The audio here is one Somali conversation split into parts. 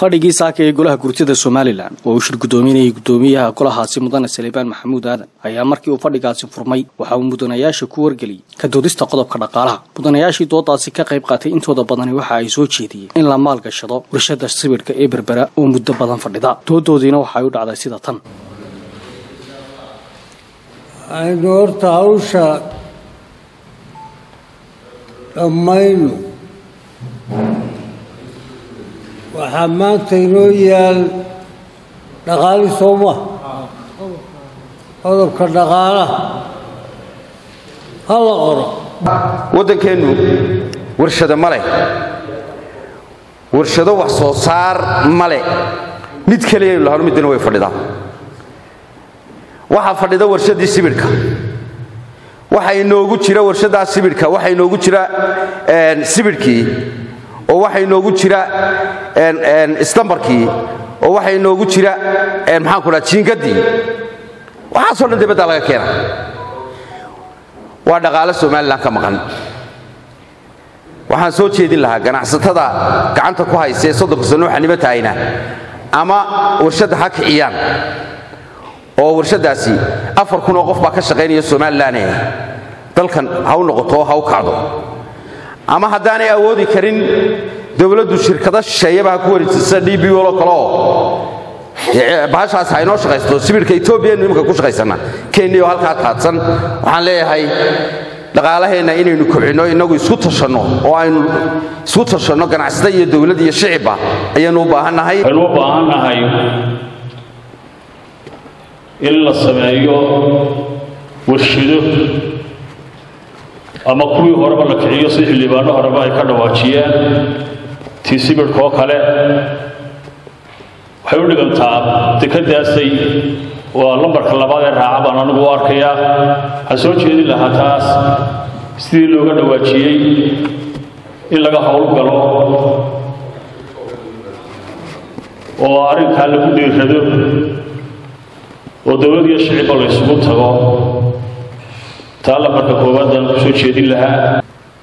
fadhigii saaka ee golaha gurtida somalilan oo uu shir guddoominayay guddoomiyaha golahaasi mudane salebaan maxamuud aadan ayaa markii uu fadhigaasi furmay waxa uu mudanayaasha ku wargeliyey ka doodista qodobka dhaqaalaha mudanayaashii doodaasi ka qayb qaatay intooda badani waxa ay soo jeediyeen in la maalgashado warshada sibidhka ee berbera oo muddo badan fadhida doodoodiina waxay u dhacday sida tan aynu horta hawsha dhammayno waxaa maanta inoo yaal dhaqaali sooma qodobka dhaqaalaha ha la qoro waddankeennu warshado ma leh warshado wax soo saar ma leh mid keliyaynu lahano middana way fadhidaa waxaa fadhida warshaddii sibidhka waxaa inoogu jira warshaddaa sibidhka waxaa inoogu jira sibidhkii oo waxaa inoogu jira istambarkii oo waxaa inoogu jira maxaanku dhaha jiingaddii waxaasoo dhan dibaddaa laga keena waa dhaqaale somalilan ka maqan waxaan soo jeedin lahaa ganacsatada gacanta ku haysa ee soddonka sano xanimo tahayna ama warshadda ha kiciyaan oo warshaddaasi afar kun oo qof baa ka shaqaynaya somalilan dalkan ha u noqoto oo ha u kacdo ama haddaanay awoodi karin dowladdu shirkado shisheeyaba ha ku wareejisa d b olo kale oo bahashaas ha inoo shaqaysto sibidhka etoobiyaenu iminka ku shaqaysana keniyo halkaa taadsan waxaan leeyahay dhaqaalaheenna inaynu kobcinno innagu isku tashanno oo aynu isku tashanno ganacsata iyo dowlad iyo shicibba ayaannu u baahannahay waxaynu u baahannahay in la sameeyo warshido ama kuwii horeba la kiciyo si xildhibaano horeba ay ka dhawaajiyeen tii sibidhka oo kale waxay u dhigantaa dekadaasay waa lambarka labaad ee raaca baan anigu u arkayaa waxaan soo jeedin lahaa taas sidii looga dhawaajiyey in laga howlgalo oo arrinkaa lagu dhiirrado oo dowlad iyo shicibba la ysugu tago taa lambarka koowaadaan ku soo jeedin lahaa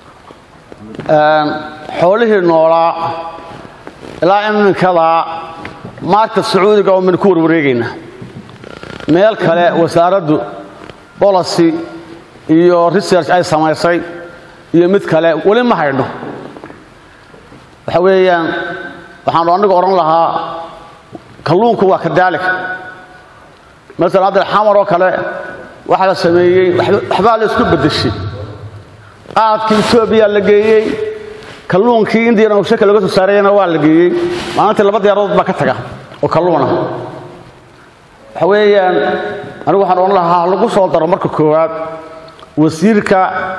xoolihii noolaa ilaa iminkadaa maarka sacuudiga oo min ku warwareegayna meel kale wasaaraddu bolicy iyo research ay samaysay iyo mid kale weli ma haydho waxa weeyaan waxaanu anigu odhan lahaa kalluunku waa kadaalik masalan hadda xamar oo kale waxaa la sameeyey waxbaa la isku beddeshay qaadkii etoobiya la geeyey kalluunkii indiyana shaka laga soo saarayana waa la geeyey maalintii laba diyaaradood baa ka taga oo kalluuna waxa weeyaan anigu waxaan odhan lahaa lagu soo daro marka koowaad wasiirka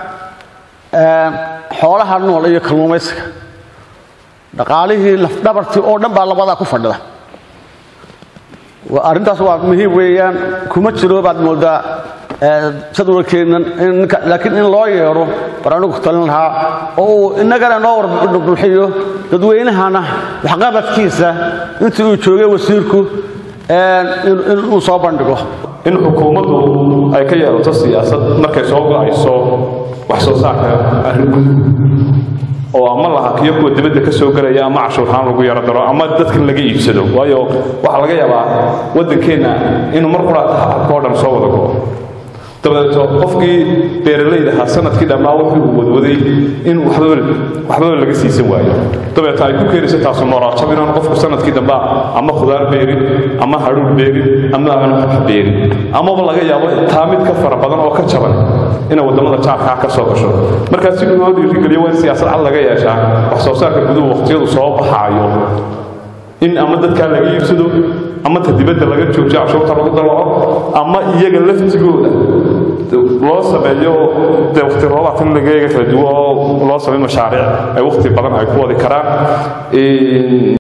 xoolaha nool iyo kalluumaysiga dhaqaalihii lafdhabartii oo dhan baa labadaa ku fadhida arrintaas waa muhiim weeyaan kuma jiro baad moodaa jadwalkeennan laakiin in loo yeedho bar anigu talin lahaa oo uu innagana noo warbulxiyo dadweynahana waxqabadkiisa intii uu joogay wasiirku inuu soo bandhigo in xukuumaddu ay ka yeelato siyaasad markay soo go'ayso wax soo saarka arrin oo ama la hakiyo kuwa dibadda ka soo gelaya ama cashuurhaan lagu yaro daro ama dadkan laga iibsado waayo waxaa laga yaabaa waddankeenna inuu mar quraata habka oo dhan soo wada go'o dabadeeto qofkii beeralayda ahaa sanadkii dhammaa wuxuu wadwaday in waxbaba laga siisan waayo dabeeto ay ku keenayso taasu moraajab inaan qofku sanadkii damba ama khudaar beerin ama hadhuur beerin ama aan wax beerin amaba laga yaabo taa mid ka fara badan oo ka jaban inay waddamada jaarkaa ka soo gasho markaa si loo dhiirigeliyo waa in siyaasad cad laga yeeshaa wax soo saarka guduhu waqtiyadu soo baxaayo in ama dadkaa laga iibsado ama ta dibadda laga joojiyo cashuurta lagu dalaco ama iyaga laftigooda loo sameeyo dee waqti roobaad in lagaga kala duwo oo loo sameeyo mashaariic ay waqti badan ay ku wadi karaan